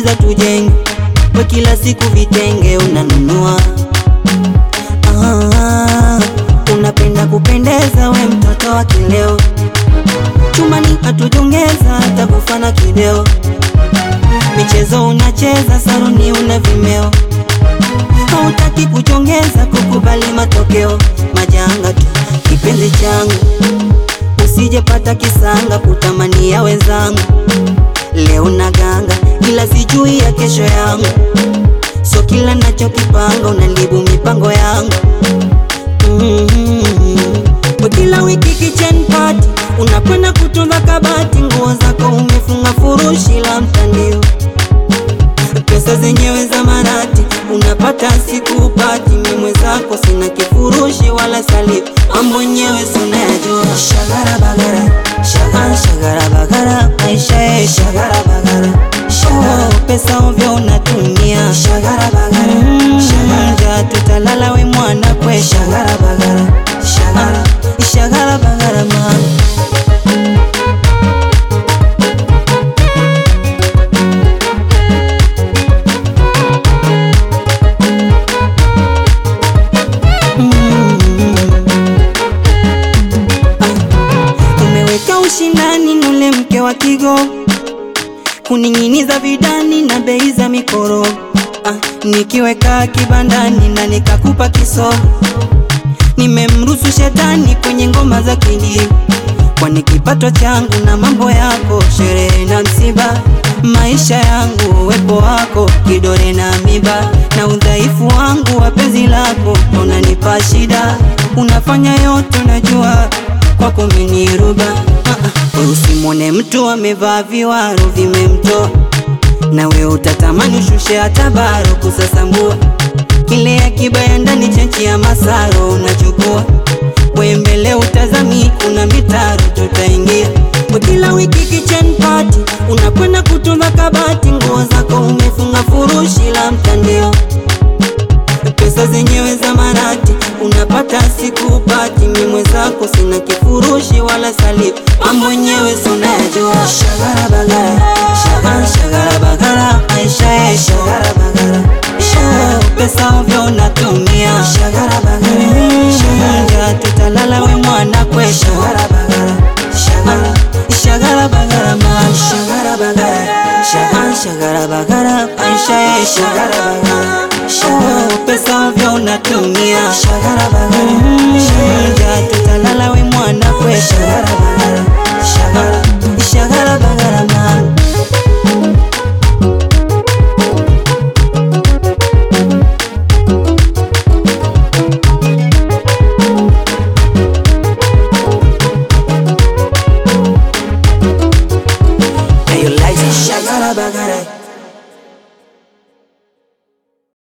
unauza tujenge, we kila siku vitenge unanunua. Ah, unapenda kupendeza, we mtoto wa kileo, chumbani hatujongeza hata kufana kideo, michezo unacheza, saruni una vimeo, hautaki kuchongeza, kukubali matokeo, majanga tu kipenzi changu usijepata kisanga kutamania wenzangu, leo na ganga ila sijui ya kesho yangu, so kila nachokipanga unalibu mipango yangu mm-hmm. Kila wiki kitchen party unakwenda kutunza kabati, nguo zako umefunga furushi la mtandio, pesa zenyewe za marati unapata siku upati, mimwe zako sina kifurushi wala salifu, mambo yenyewe sunayajua. Shagara bagara shagara shagara bagara maisha ye shagara bagara oh, pesa ovyo unatumia shagara bagara mm, shagara tutalala we mwana kwe shagara bagara shagara shagara bagara mama Umeweka ushindani nule mke wa kigo kuning'iniza vidani na bei za mikoro ah, nikiweka kibandani na nikakupa kisogo, nimemruhusu shetani kwenye ngoma za kidigo, kwani kipato changu na mambo yako, sherehe na msiba, maisha yangu, uwepo wako, kidore na miba, na udhaifu wangu wa penzi lako, unanipa shida, unafanya yote unajua kwako miniruba uh -uh. Usimwone mtu amevaa viwaro vimemtoa, nawe utatamani ushushe hata baro kusasambua kile akiba ya ndani chenchi ya masaro unachukua we mbele utazami, kuna mitaro tutaingia kila wiki kitchen party, unakwenda kutunza kabati, nguo zako umefunga furushi la mtandio pesa zenyewe za marati unapata siku upati, mimwe zako sina kifurushi wala salifu, mambo yenyewe sunayajua. Shagara bagara shagara shagara bagara maisha ye shagara bagara oh, pesa ovyo unatumia shagara bagara shagara tutalala we mwana kwe shagara bagara shagara shagara bagara mama shagara bagara shagara shagara bagara maisha ye shagara bagara Oh, pesa ovyo unatumia shagara bagara shagara tutalala we mwana kwe shagara bagara shagara shagara bagara mama Hey, you like shagara bagara